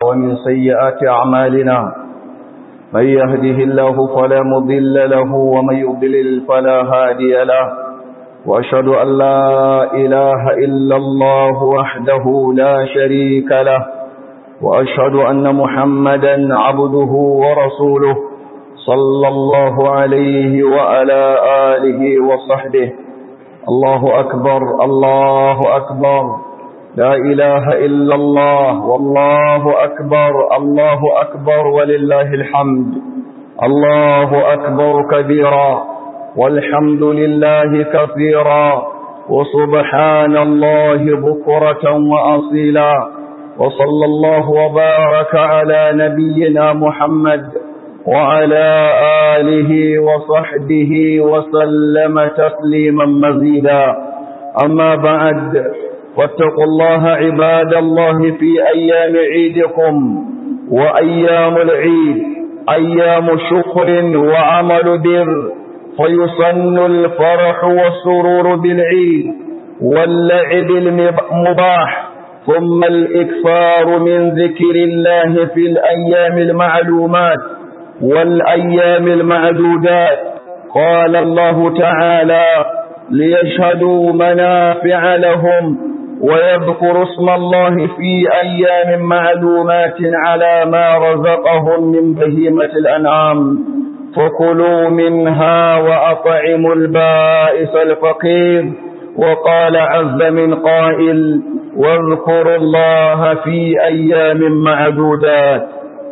ومن سيئات أعمالنا من يهده الله فلا مضل له ومن يضلل فلا هادي له وأشهد أن لا إله إلا الله وحده لا شريك له وأشهد أن محمدا عبده ورسوله صلى الله عليه وعلى آله وصحبه الله أكبر الله أكبر لا إله إلا الله والله أكبر الله أكبر ولله الحمد الله أكبر كبيرا والحمد لله كثيرا وسبحان الله بكرة وأصيلا وصلى الله وبارك على نبينا محمد وعلى آله وصحبه وسلم تسليما مزيدا أما بعد واتقوا الله عباد الله في أيام عيدكم وأيام العيد أيام شكر وعمل بر فيصن الفرح والسرور بالعيد واللعب المباح ثم الإكثار من ذكر الله في الأيام المعلومات والأيام المعدودات قال الله تعالى ليشهدوا منافع لهم ويذكروا اسم الله في أيام معلومات على ما رزقهم من بهيمة الأنعام فكلوا منها وأطعموا البائس الفقير وقال عز من قائل واذكروا الله في أيام معدودات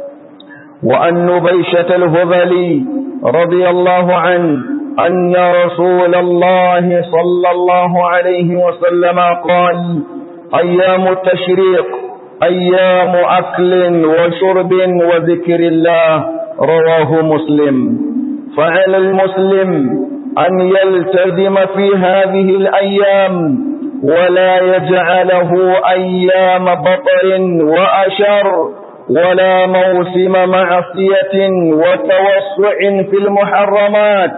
وأن نبيشة الهذلي رضي الله عنه أن رسول الله صلى الله عليه وسلم قال أيام التشريق أيام أكل وشرب وذكر الله رواه مسلم فعلى المسلم أن يلتزم في هذه الأيام ولا يجعله أيام بطر وأشر ولا موسم معصية وتوسع في المحرمات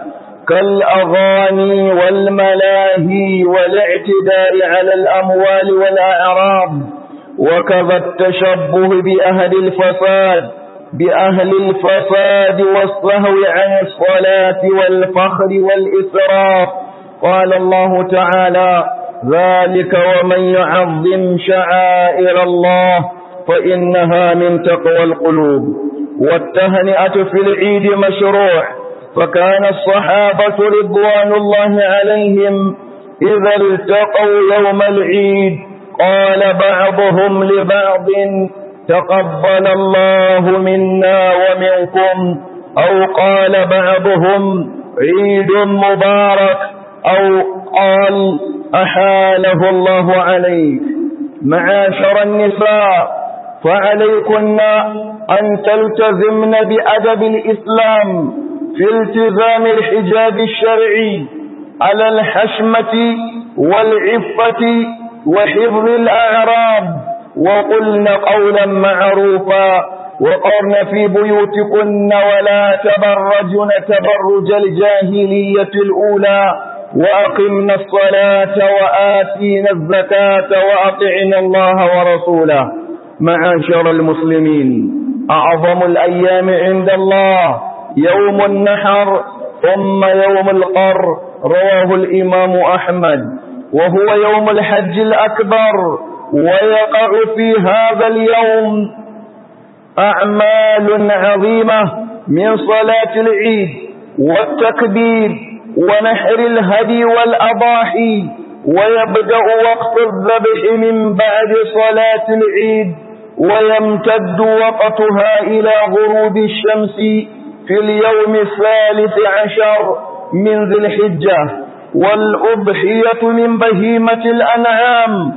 كالأغاني والملاهي والاعتداء على الأموال والأعراض وكذا التشبه بأهل الفساد بأهل الفساد والصهو عن الصلاة والفخر والإسراف قال الله تعالى ذلك ومن يعظم شعائر الله فإنها من تقوى القلوب والتهنئة في العيد مشروع فكان الصحابة رضوان الله عليهم إذا التقوا يوم العيد قال بعضهم لبعض تقبل الله منا ومنكم أو قال بعضهم عيد مبارك أو قال أحاله الله عليك معاشر النساء فعليكن أن تلتزمن بأدب الإسلام في التزام الحجاب الشرعي على الحشمة والعفة وحفظ الأعراض وقلن قولا معروفا وقرن في بيوتكن ولا تبرجن تبرج الجاهلية الأولى وأقمنا الصلاة وآتينا الزكاة وأطعنا الله ورسوله معاشر المسلمين أعظم الأيام عند الله يوم النحر ثم يوم القر رواه الإمام أحمد وهو يوم الحج الأكبر ويقع في هذا اليوم أعمال عظيمة من صلاة العيد والتكبير ونحر الهدي والأضاحي ويبدأ وقت الذبح من بعد صلاة العيد ويمتد وقتها إلى غروب الشمس في اليوم الثالث عشر من ذي الحجة والأضحية من بهيمة الأنعام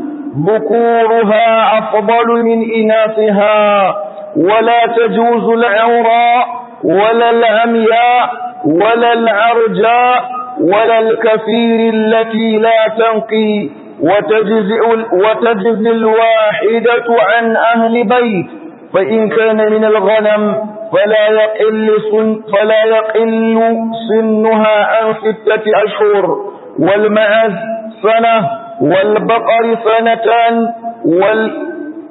ذكورها أفضل من إناثها ولا تجوز العوراء ولا العمياء ولا العرجاء ولا الكثير التي لا تنقي وتجزئ, وتجزي الواحدة عن أهل بيت فإن كان من الغنم فلا يقل, سن فلا يقل سنها عن ستة أشهر والمعز سنة والبقر سنتان وال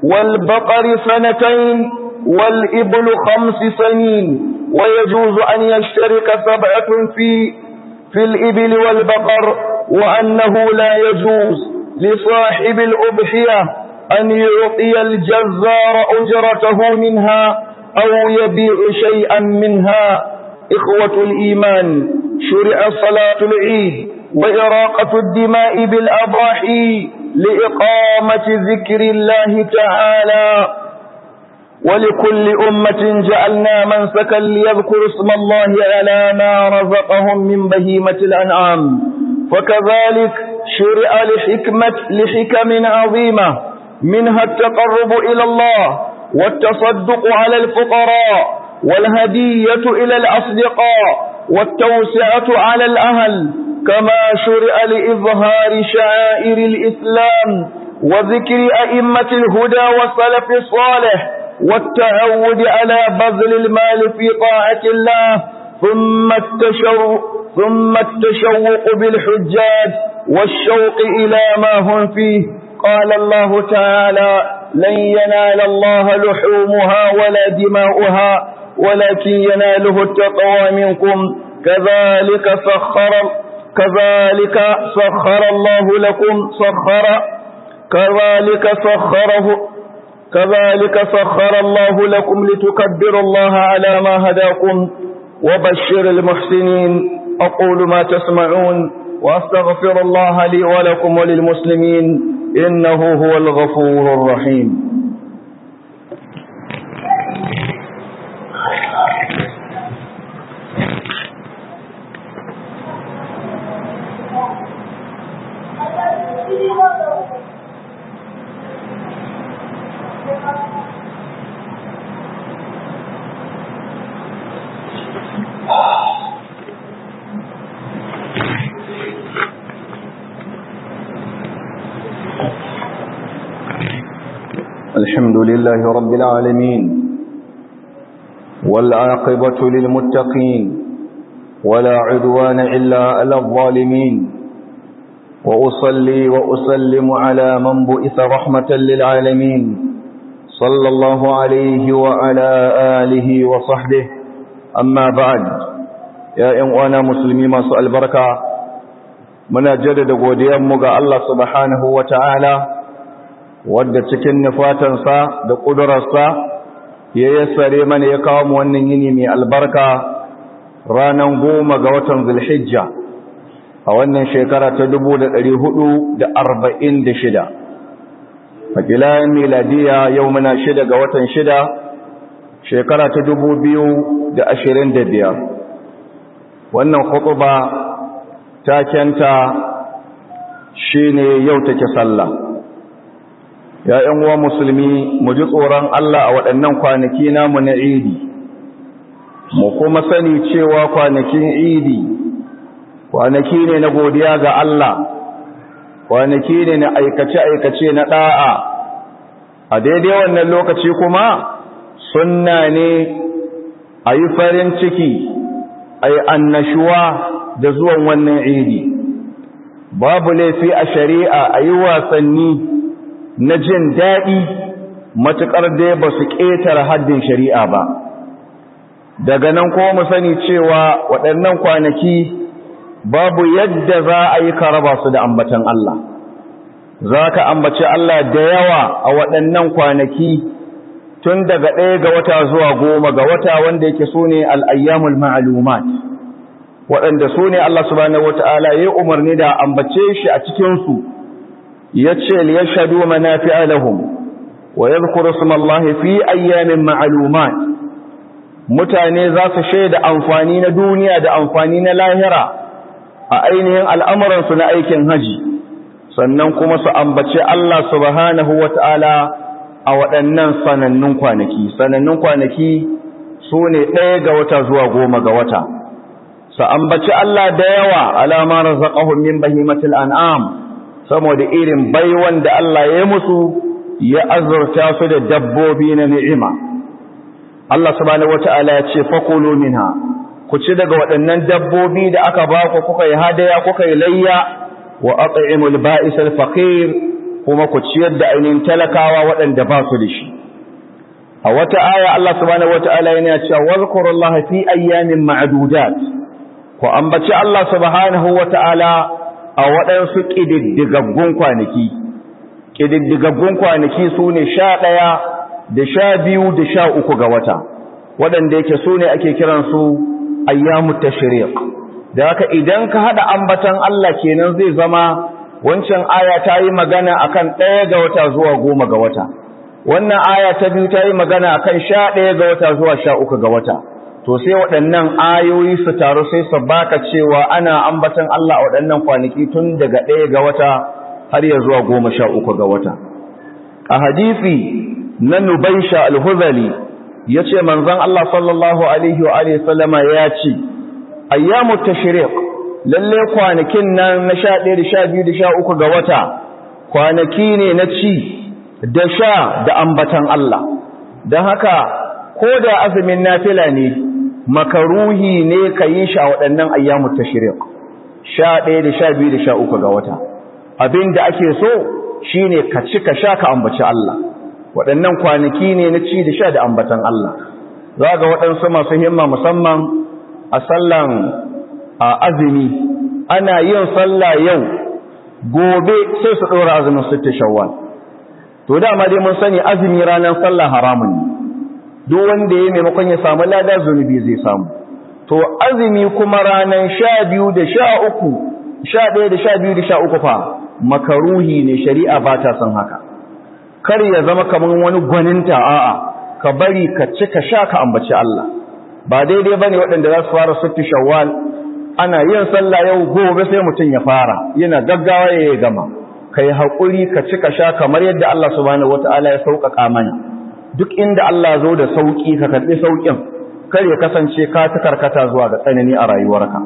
والبقر سنتين والإبل خمس سنين ويجوز أن يشترك سبعة في في الإبل والبقر وأنه لا يجوز لصاحب الأضحية أن يعطي الجزار أجرته منها أو يبيع شيئا منها إخوة الإيمان شرع صلاة العيد وإراقة الدماء بالأضاحي لإقامة ذكر الله تعالى ولكل أمة جعلنا منسكا ليذكروا اسم الله على ما رزقهم من بهيمة الأنعام فكذلك شرع لحكمة لحكم عظيمة منها التقرب إلى الله والتصدق على الفقراء والهدية إلى الأصدقاء والتوسعة على الأهل كما شرع لإظهار شعائر الإسلام وذكر أئمة الهدى والسلف الصالح والتعود على بذل المال في طاعة الله ثم التشوق ثم التشوق بالحجاج والشوق إلى ما هم فيه قال الله تعالى لن ينال الله لحومها ولا دماؤها ولكن يناله التقوى منكم كذلك سخر كذلك سخر الله لكم سخر كذلك سخره كذلك سخر الله لكم لتكبروا الله على ما هداكم وبشر المحسنين أقول ما تسمعون وأستغفر الله لي ولكم وللمسلمين إنه هو الغفور الرحيم الحمد لله رب العالمين والعاقبة للمتقين ولا عدوان إلا على الظالمين وأصلي وأسلم على من بئث رحمة للعالمين صلى الله عليه وعلى آله وصحبه أما بعد يا إخوانا مسلمين ما سؤال بركة من جدد قوديان الله سبحانه وتعالى wadda cikin nufatansa da ƙudurarsa ya yassare mana ya kawo mu wannan yini mai albarka ranar goma ga watan zulhijja a wannan shekara ta dubu da ɗari hudu da arba'in da shida a filayen miladiya yau muna shida ga watan shida shekara ta dubu biyu da ashirin da biyar wannan hukuba ta kyanta shi ne yau take sallah ya ‘yan uwa musulmi mu ji tsoron Allah a waɗannan kwanaki namu na idi mu kuma sani cewa kwanakin idi kwanaki ne na godiya ga Allah kwanaki ne na aikace-aikace na ɗa'a a daidai wannan lokaci kuma sunna ne a yi farin ciki a yi annashuwa da zuwan wannan idi babu laifi a shari'a a yi wasanni na jin daɗi matuƙar dai ba su ƙetare haddin shari'a ba daga nan kuma mu sani cewa waɗannan kwanaki babu yadda za a yi karaba su da ambatan Allah za ka ambaci Allah da yawa a waɗannan kwanaki tun daga ɗaya ga wata zuwa goma ga wata wanda yake su ne al'ayyamul ma'alumat waɗanda su ne Allah subhanahu wata'ala ya umarni da ambace shi a cikinsu ya ce liyashhadu manafi'a lahum wa yadhkuru ismallahi fi ayyamin ma'lumat mutane za su shaida amfani na duniya da amfani na lahira a ainihin al'amuran su na aikin haji sannan kuma su ambaci Allah subhanahu wata'ala a waɗannan sanannun kwanaki sanannun kwanaki su ne ɗaya ga wata zuwa goma ga wata su ambaci Allah da yawa alama razaqahum min bahimatil an'am saboda irin baiwan da Allah ya musu ya azurta su da dabbobi na ni'ima Allah subhanahu wata'ala ya ce fakulu minha ku ci daga waɗannan dabbobi da aka ba ku kuka yi hadaya kuka yi layya wa at'imul ba'isal faqir kuma ku ciyar da ainihin talakawa waɗanda ba su da shi a wata aya Allah subhanahu wata'ala yana cewa wazkurullaha fi ayyamin ma'dudat ku ambaci Allah subhanahu wata'ala a waɗansu ƙididdigaggun kwanaki ƙididdigaggun kwanaki su ne sha ɗaya da sha biyu da sha uku ga wata waɗanda yake su ne ake kiransu ayyamu tashriq da haka idan ka haɗa ambatan Allah kenan zai zama wancan aya ta yi magana akan ɗaya ga wata zuwa goma ga wata wannan aya ta biyu ta yi magana akan sha ɗaya ga wata zuwa sha uku ga wata to sai waɗannan ayoyi su taru sai su baka cewa ana ambatan Allah a waɗannan kwanaki tun daga ɗaya ga wata har ya zuwa goma sha uku ga wata a hadisi na nubaisha al-huzali ya ce manzon Allah sallallahu alaihi wa alihi sallama ya ce ayyamu tashriq lalle kwanakin nan na sha ɗaya da sha biyu da sha uku ga wata kwanaki ne na ci da sha da ambatan Allah don haka ko da azumin nafila ne makaruhi ne ka yi shi a waɗannan ayyamu tashriq sha ɗaya da sha biyu da sha uku ga wata abin da ake so shine ka ci ka sha ka ambaci Allah waɗannan kwanaki ne na ci da sha da ambatan Allah za ga waɗansu masu himma musamman a sallan a azumi ana yin sallah yau gobe sai su ɗora azumin sitta shawwal to dama dai mun sani azumi ranar sallah haramun ne duk wanda ya maimakon ya samu lada zunubi zai samu to azumi kuma ranar sha biyu da sha uku sha ɗaya da sha biyu da sha uku fa makaruhi ne shari'a ba ta son haka kar ya zama kamar wani gwaninta a'a ka bari ka ci ka sha ka ambaci Allah ba daidai bane waɗanda za su fara sittu shawwal ana yin sallah yau gobe sai mutum ya fara yana gaggawa ya gama kai haƙuri ka ci ka sha kamar yadda Allah subhanahu wataala ya sauƙaƙa mana duk inda Allah zo da sauƙi ka karɓi sauƙin kar ya kasance ka ta karkata zuwa ga tsanani a rayuwarka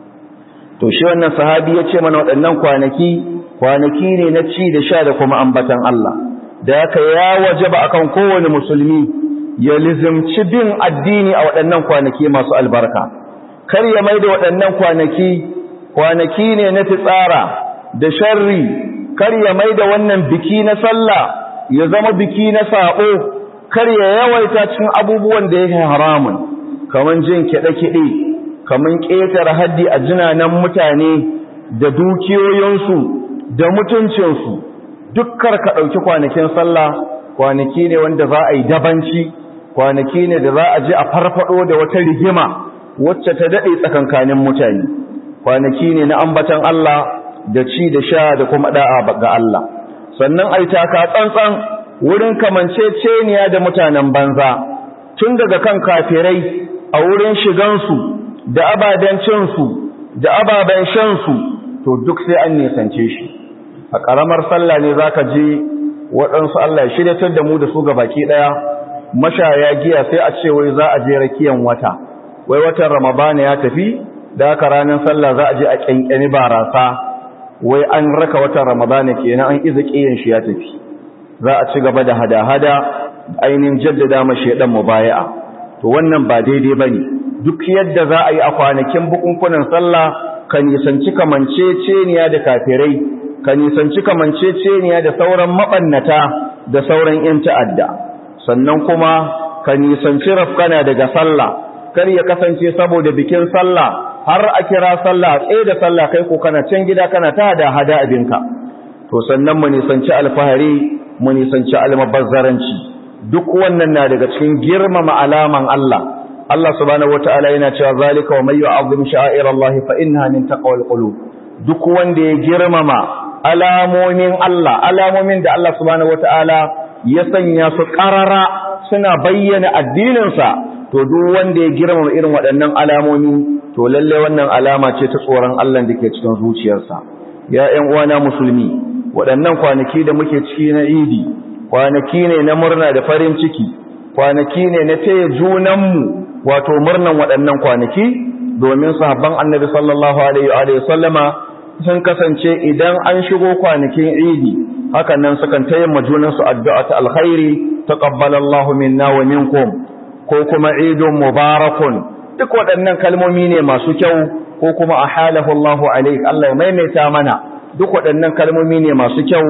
to shi wannan sahabi ya ce mana waɗannan kwanaki kwanaki ne na ci da sha da kuma ambatan Allah da haka ya wajaba akan kowane musulmi ya lizimci bin addini a waɗannan kwanaki masu albarka kar ya mai da waɗannan kwanaki kwanaki ne na fitsara da sharri kar ya mai da wannan biki na sallah ya zama biki na saɓo kar ya yawaita cikin abubuwan da yake haramun kaman jin kiɗe-kiɗe kaman ƙetare haddi a jinanan mutane da dukiyoyinsu da mutuncinsu dukkar ka ɗauki kwanakin sallah kwanaki ne wanda za a yi dabanci kwanaki ne da za a ji a farfado da wata rigima wacce ta daɗe tsakankanin mutane kwanaki ne na ambatan Allah da ci da sha da kuma da'a ga Allah sannan ai taka tsantsan wurin kamanceceniya da mutanen banza tun daga kan kafirai a wurin shigansu da ababen cinsu da ababen shansu to duk sai an nisance shi a ƙaramar sallah ne za ka je waɗansu Allah ya shiryatar da mu da su ga baki ɗaya mashaya giya sai a ce wai za a je rakiyan wata wai watan ramadana ya tafi da haka ranar sallah za a je a ƙyanƙyani barasa wai an raka watan ramadana kenan an iza ƙiyan shi ya tafi za a ci gaba da hada-hada ainihin jaddada ma shaidan mubaya'a to wannan ba daidai bane duk yadda za a yi a kwanakin bukunkunan sallah ka nisanci kamanceceniya da kafirai ka nisanci kamanceceniya da sauran mabannata da sauran yan ta'adda sannan kuma ka nisanci rafkana daga sallah kar ya kasance saboda bikin sallah har a kira sallah tsaye da sallah kai ko kana can gida kana ta hada hada abinka to sannan mu nisanci alfahari mu nisanci almabazzaranci duk wannan na daga cikin girmama alaman Allah Allah subhanahu wataala yana cewa zalika wa may yu'azzim sha'airallahi fa innaha min taqwal qulub duk wanda ya girmama alamomin Allah alamomin da Allah subhanahu wataala ya sanya su qarara suna bayyana addinin sa to duk wanda ya girmama irin waɗannan alamomi to lalle wannan alama ce ta tsoron Allah da ke cikin zuciyarsa ya ƴan uwana musulmi waɗannan kwanaki da muke ciki na idi kwanaki ne na murna da farin ciki kwanaki ne na taya junanmu wato murnan waɗannan kwanaki domin sahabban annabi sallallahu alaihi wa sallama sun kasance idan an shigo kwanakin idi hakan nan sukan taya majunansu addu'a ta alkhairi taqabbalallahu minna wa minkum ko kuma idun mubarakun duk waɗannan kalmomi ne masu kyau ko kuma ahalahu Allahu alaihi Allah ya maimaita mana duk waɗannan kalmomi ne masu kyau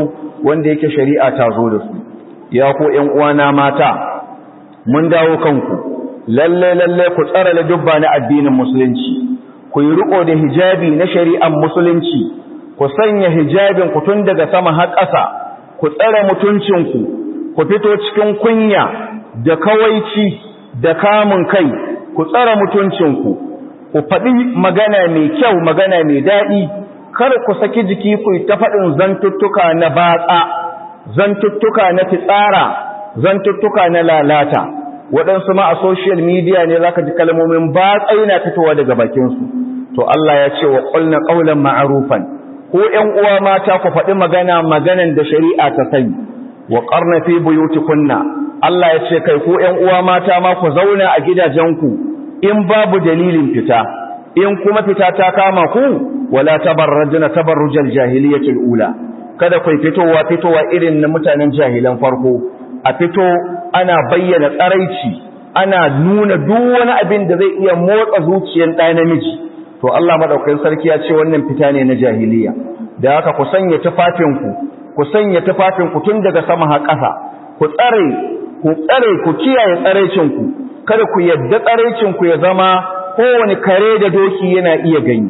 wanda yake shari'a ta zo da su ya ko ƴan uwana mata mun dawo kanku lalle lalle ku tsara da dubba na addinin musulunci ku yi riko da hijabi na shari'ar musulunci ku sanya hijabin ku tun daga sama har ƙasa ku tsare mutuncinku ku fito cikin kunya da kawaici da kamun kai ku tsare mutuncinku ku faɗi magana mai kyau magana mai daɗi kar ku saki jiki ku ta faɗin zantuttuka na batsa zantuttuka na fitsara zantuttuka na lalata waɗansu ma a social media ne zaka ji kalmomin batsa yana fitowa daga bakinsu to Allah ya ce wa qulna qawlan ma'rufan ko ƴan uwa mata ku faɗi magana maganan da shari'a ta sani wa qarna fi buyutikunna Allah ya ce kai ko ƴan uwa mata ma ku zauna a gidajenku in babu dalilin fita in kuma fita ta kama ku wala tabarrajna tabarrujal jahiliyatul ula kada ku fitowa fitowa irin na mutanen jahilan farko a fito ana bayyana tsaraici ana nuna duk wani abin da zai iya motsa zuciyar ɗa namiji to Allah madaukakin sarki ya ce wannan fita ne na jahiliya da haka ku sanya tufafinku ku sanya tufafinku tun daga sama har ƙasa ku tsare ku tsare ku kiyaye tsaraicinku kada ku yadda tsaraicinku ya zama kowane kare da doki yana iya gani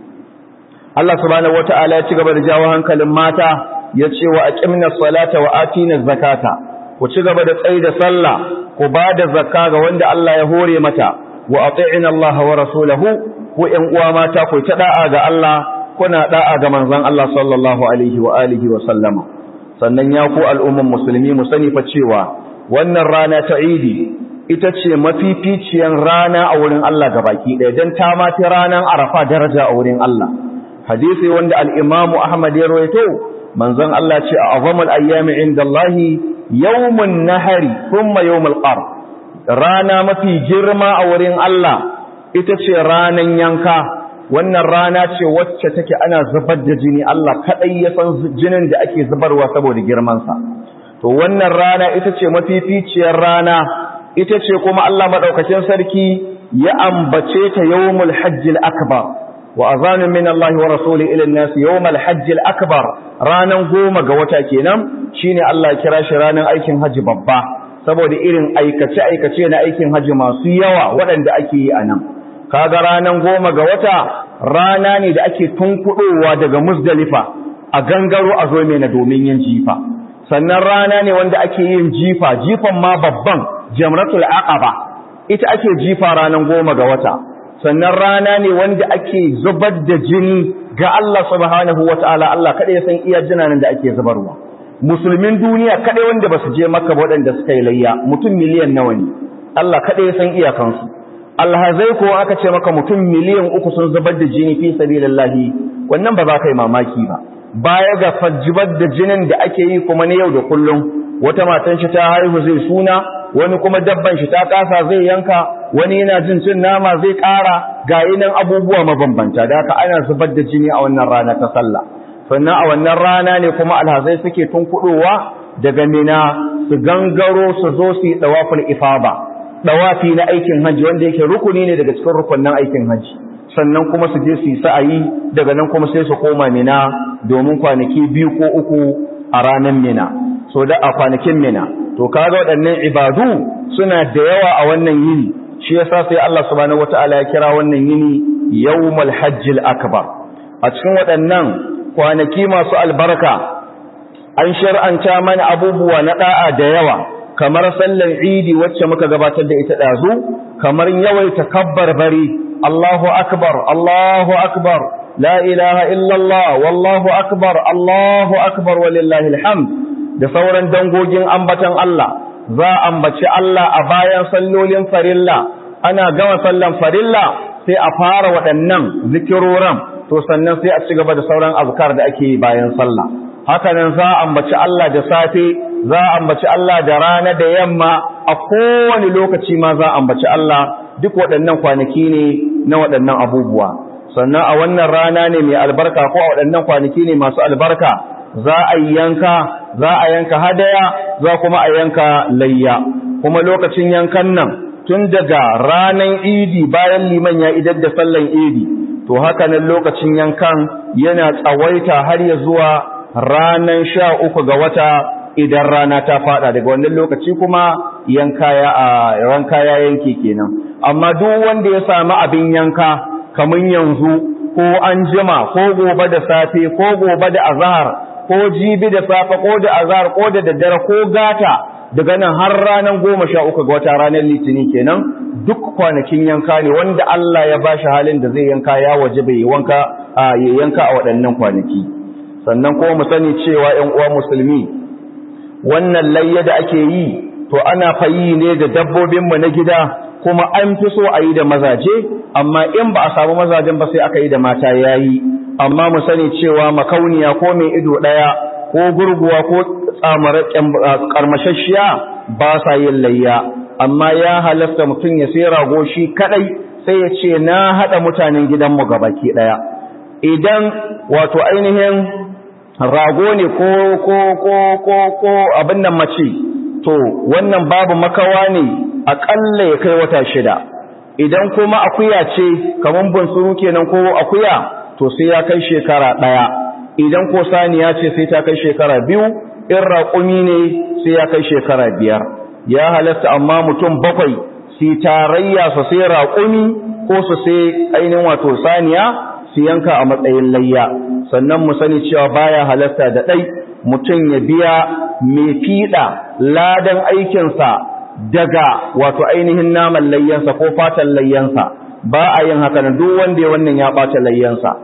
Allah subhanahu wata'ala ya ci gaba da jawo hankalin mata ya ce wa aqimna salata wa atina zakata ku ci gaba da tsayi da sallah ku ba da zakka ga wanda Allah ya hore mata wa ati'ina Allah wa rasulahu ku ƴan uwa mata ku ta da'a ga Allah kuna da'a ga manzon Allah sallallahu alaihi wa alihi wa sallama sannan ya ku al'umman musulmi mu sani fa cewa wannan rana ta Idi ita ce mafificiyar rana a wurin Allah gabaki ɗaya don ta mafi ranar arafa daraja a wurin Allah hadisi wanda al'imamu Ahmad ya rawaito manzon Allah ce a azamul ayyami inda Allah yawmun nahari kuma yawmul qar rana mafi girma a wurin Allah ita ce ranan yanka wannan rana ce wacce take ana zubar da jini Allah kadai ya san jinin da ake zubarwa saboda girmansa to wannan rana ita ce mafificiyar rana ita ce kuma Allah maɗaukacin sarki ya ambace ta yawmul hajjil akbar wa azanun min Allah wa rasuli ila an-nas yawmul hajjil akbar ranan goma ga wata kenan shine Allah ya kira shi ranan aikin haji babba saboda irin aikace aikace na aikin haji masu yawa waɗanda ake yi anan kaga ranan goma ga wata rana ne da ake tunkuɗowa daga Muzdalifa a gangaro a zo na domin yin jifa sannan rana ne wanda ake yin jifa jifan ma babban jamratul aqaba ita ake jifa ranar goma ga wata sannan rana ne wanda ake zubar da jini ga Allah subhanahu wataala Allah kada ya san iya jinanin da ake zubarwa musulmin duniya kada wanda basu je makka waɗanda suka yi layya mutum miliyan nawa ne Allah kada ya san iyakansu alhazai ko aka ce maka mutum miliyan uku sun zubar da jini fi sabilillahi wannan ba za ka yi mamaki ba baya ga fajibar da jinin da ake yi kuma na yau da kullum wata matan shi ta haihu zai suna wani kuma dabban shi ta kasa zai yanka wani yana jin cin nama zai ƙara ga nan abubuwa mabambanta da haka ana zubar da jini a wannan rana ta sallah sannan a wannan rana ne kuma alhazai suke tunkuɗowa daga mina su gangaro su zo su yi ɗawaful ifaba ɗawafi na aikin hajji wanda yake rukuni ne daga cikin rukunin aikin hajji sannan kuma su je su yi sa'ayi daga nan kuma sai su koma mina domin kwanaki biyu ko uku a ranar mina so da a kwanakin mina to kaga waɗannan ibadu suna da yawa a wannan yini shi yasa sai Allah subhanahu wataala ya kira wannan yini yawmul hajjil akbar a cikin waɗannan kwanaki masu albarka an shar'anta mana abubuwa na da'a da yawa kamar sallar idi wacce muka gabatar da ita dazu kamar yawaita kabbar bari Allahu akbar Allahu akbar la ilaha illallah wallahu akbar Allahu akbar walillahi alhamd da sauran dangogin ambatan Allah za a ambaci Allah a bayan sallolin farilla ana gama sallan farilla sai a fara waɗannan zikiroran to sannan sai a ci gaba da sauran azkar da ake yi bayan sallah hakanan za a ambaci Allah da safe za a ambaci Allah da rana da yamma a kowane lokaci ma za a ambaci Allah duk waɗannan kwanaki ne na waɗannan abubuwa sannan a wannan rana ne mai albarka ko a waɗannan kwanaki ne masu albarka za a yi yanka za a yanka hadaya za kuma a yanka layya kuma lokacin yankan nan tun daga ranar idi bayan liman ya idar da sallan idi to haka nan lokacin yankan yana tsawaita har ya zuwa ranan sha uku ga wata idan rana ta fada daga wannan lokaci kuma yanka ya a ranka ya yanke kenan amma duk wanda ya samu abin yanka kaman yanzu ko an jima ko gobe da safe ko gobe da azhar ko jibi da safe ko da azhar ko da daddare ko gata daga nan har ranar goma sha uku ga wata ranar litinin kenan duk kwanakin yanka ne wanda Allah ya bashi halin da zai yanka ya waje bai wanka a ya yanka a waɗannan kwanaki sannan kuma mu sani cewa ƴan uwa musulmi wannan layya da ake yi to ana fayi ne da dabbobin mu na gida kuma an fi so a yi da mazaje amma in ba a samu mazajen ba sai aka yi da mata yayi amma mu sani cewa makauniya ko mai ido ɗaya ko gurguwa ko karmashashiya ba sa yin layya amma ya halasta mutum ya sai rago shi kadai sai ya ce na hada mutanen gidanmu gabaki daya idan wato ainihin rago ne ko ko ko ko ko abin nan mace to wannan babu makawa ne akalla ya kai wata shida idan kuma akuya ce kaman bunsuru kenan ko akuya to sai ya kai shekara daya idan ko saniya ce sai ta kai shekara biyu in raƙumi ne sai ya kai shekara biyar ya halatta amma mutum bakwai su tarayya su sai raƙumi ko su sai ainihin wato saniya su yanka a matsayin layya sannan mu sani cewa baya halatta da ɗai mutum ya biya mai fiɗa ladan aikinsa daga wato ainihin naman layyansa ko fatan layyansa ba a yin haka duk wanda ya wannan ya ɓata layyansa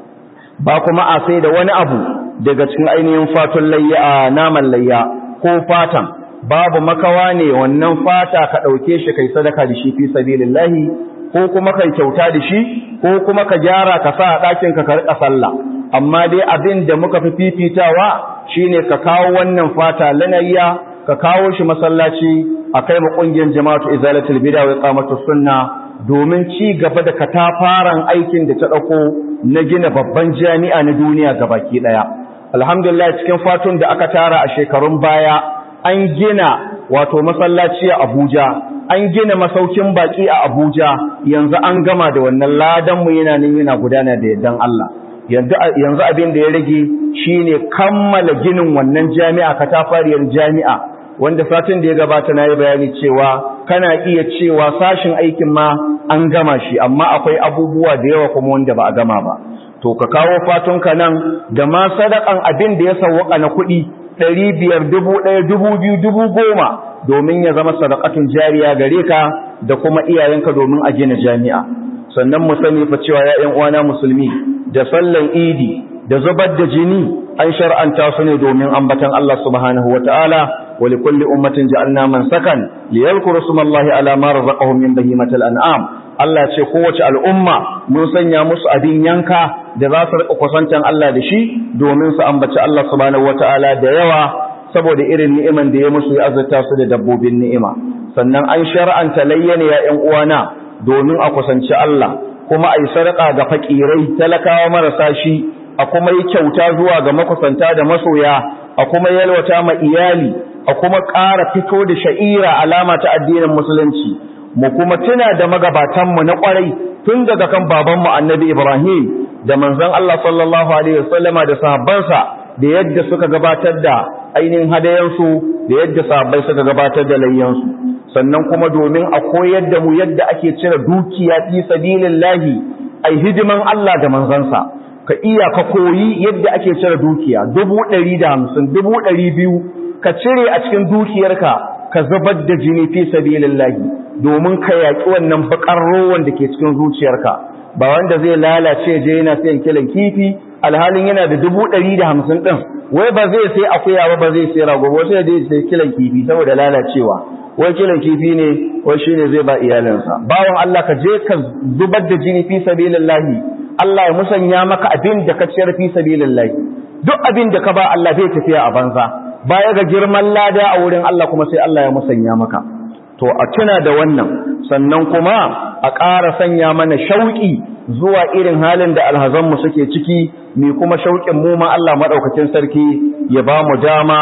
ba kuma a sai da wani abu daga cikin ainihin fatun layya a naman layya ko fatan babu makawa ne wannan fata ka ɗauke shi kai sadaka da shi fi sabilillahi ko kuma kai kyauta da shi ko kuma ka gyara ka sa a ɗakin ka ka riƙa sallah amma dai abin da muka fi fifitawa shine ka kawo wannan fata lanayya ka kawo shi masallaci a kai ma ƙungiyar jama'atu izalatul bid'a wa iqamatus sunna domin ci gaba da katafaren aikin da ta ɗauko na gina babban jami'a na duniya gabaki ɗaya alhamdulillah cikin fatun da aka tara a shekarun baya an gina wato masallaci a Abuja an gina masaukin baki a Abuja yanzu an gama da wannan ladan mu yana nan yana gudana da yardan Allah yanzu abin da ya rage shine kammala ginin wannan jami'a katafariyar jami'a wanda satin da ya gabata na yi bayani cewa kana iya cewa sashin aikin ma an gama shi amma akwai abubuwa da yawa kuma wanda ba a gama ba to ka kawo fatunka nan da ma sadakan abin da ya sawwaka na kuɗi ɗari biyar dubu ɗaya dubu biyu dubu goma domin ya zama sadakatun jariya gare ka da kuma iyayenka domin a gina jami'a sannan mu sani fa cewa ya ƴan uwana musulmi da sallan idi da zubar da jini an shar'anta su ne domin ambatan Allah subhanahu wataala wa likulli ummatin ja'alna man sakan liyadhkuru smallahi ala ma razaqahum min bahimatil an'am Allah ce kowace al'umma mun sanya musu abin yanka da za su riƙa kusantan Allah da shi domin su ambaci Allah subhanahu wata'ala da yawa saboda irin ni'iman da ya musu ya azurta su da dabbobin ni'ima sannan an shar'anta layyana ya ƴan uwana domin a kusanci Allah kuma a yi sadaka ga fakirai talakawa marasa shi a kuma yi kyauta zuwa ga makusanta da masoya a kuma yalwata ma iyali a kuma ƙara fito da sha'ira alama ta addinin musulunci mu kuma tuna da magabatanmu na ƙwarai tun daga kan babanmu annabi Ibrahim da manzon Allah sallallahu alaihi wasallama da sahabbansa da yadda suka gabatar da ainihin hadayansu da yadda sahabbai suka gabatar da layyansu sannan kuma domin a koyar da mu yadda ake cire dukiya fi sabilillahi ai hidiman Allah da manzansa ka iya ka koyi yadda ake cire dukiya dubu ɗari da hamsin dubu ɗari biyu ka cire a cikin dukiyarka ka zubar da jini fi sabilillahi domin ka yaƙi wannan bakar rowan da ke cikin zuciyarka ba wanda zai lalace je yana sayan kilan kifi alhalin yana da dubu ɗari da hamsin ɗin wai ba zai sai akuya ba ba zai sai rago ba sai zai sai kilan kifi saboda lalacewa wai kilan kifi ne wai shi ne zai ba iyalinsa bawan Allah ka je ka zubar da jini fi sabilillahi Allah ya musanya maka abin da ka ciyar fi sabilillahi duk abin da ka ba Allah bai tafiya a banza baya ga girman lada a wurin Allah kuma sai Allah ya musanya maka to a tuna da wannan sannan kuma a ƙara sanya mana shauƙi zuwa irin halin da alhazanmu suke ciki mai kuma shauƙin mu ma Allah maɗaukacin sarki ya ba mu dama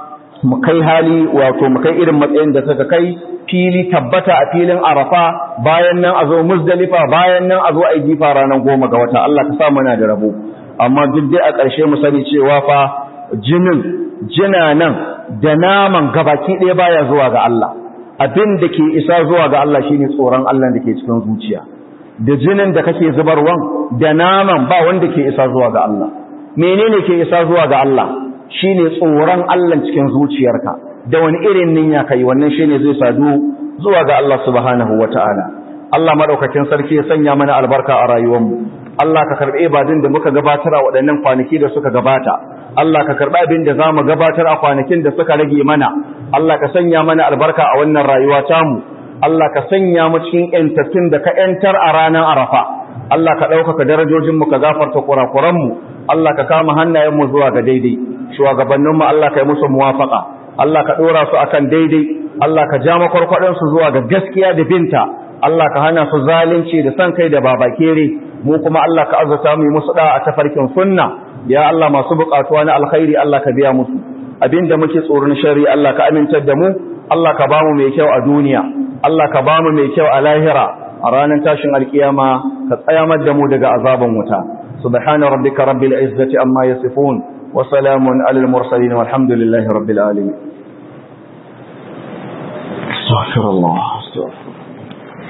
mu kai hali wato mu kai irin matsayin da suka kai fili tabbata a filin arafa bayan nan a zo muzdalifa bayan nan a zo a yi jifa ranar goma ga wata Allah ka sa muna da rabo amma duk dai a ƙarshe mu sani cewa fa jinin jinanan da naman gabaki ɗaya baya zuwa ga Allah abin da ke isa zuwa ga Allah shine tsoron Allah da ke cikin zuciya da jinin da kake zubarwan da naman ba wanda ke isa zuwa ga Allah menene ke isa zuwa ga Allah shine tsoron Allah cikin zuciyarka da wani irin niyya kai wannan shine zai sadu zuwa ga Allah subhanahu wataala Allah madaukakin sarki ya sanya mana albarka a rayuwarmu Allah ka karbe ibadun da muka gabatar a waɗannan kwanaki da suka gabata Allah ka karɓi abin da zamu gabatar a kwanakin da suka rage mana Allah ka sanya mana albarka a wannan rayuwa tamu Allah ka sanya mu cikin ƴantattun da ka ƴantar a ranar Arafa Allah ka ɗaukaka darajojinmu ka gafarta kurakuranmu Allah ka kama hannayenmu zuwa ga daidai shugabanninmu Allah ka yi musu muwafaka Allah ka ɗora su akan daidai Allah ka ja makwarkwaɗinsu zuwa ga gaskiya da binta Allah ka hana su zalunci da san kai da babakere mu kuma Allah ka azurta mu yi musu da a tafarkin sunna ya Allah masu buƙatuwa na alkhairi Allah ka biya musu abinda muke tsoron shari Allah ka amintar da mu Allah ka bamu mai kyau a duniya Allah ka bamu mai kyau a lahira a ranar tashin alkiyama ka tsayamar da mu daga azaban wuta subhana rabbika rabbil izzati amma yasifun wa salamun alal mursalin walhamdulillahi rabbil alamin astaghfirullah astaghfirullah